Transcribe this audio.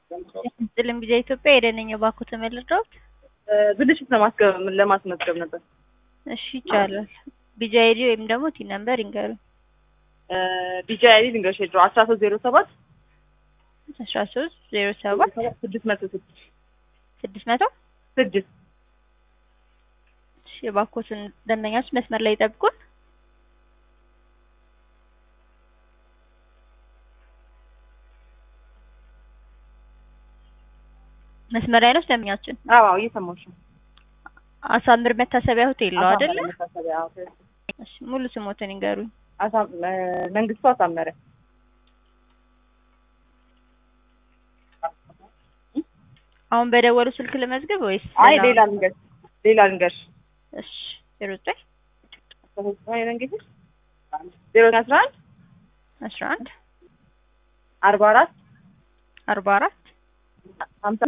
ጥልም ጊዜ ኢትዮጵያ የደነኛ ባኩ ተመልድረውት ብልሽት ለማስገብ ለማስመዝገብ ነበር። እሺ ይቻላል። ቢጃ አይዲ ወይም ደግሞ ቲ ነምበር ይንገሩ። ቢጃ አይዲ ልንገርሽ ድሮ አስራ ሶስት ዜሮ ሰባት አስራ ሶስት ዜሮ ሰባት ስድስት መቶ ስድስት ስድስት መቶ ስድስት እሺ የባኮትን ደንበኛች መስመር ላይ ይጠብቁን። መስመር ላይ ነው ደንበኛችን። አዎ እየሰማሁሽ ነው። አሳምር መታሰቢያ ሆቴል ነው አይደለ? መታሰቢያ አዎ። እሺ ሙሉ ስሞትን ይንገሩኝ። አሳም መንግስቱ አሳመረ አሁን በደወሉ ስልክ ልመዝግብ ወይስ አይ ሌላ ልንገርሽ ሌላ ልንገርሽ እሺ ዜሮ ዘጠኝ እንግዲህ ዜሮ አስራ አንድ አስራ አንድ አርባ አራት አርባ አራት ሀምሳ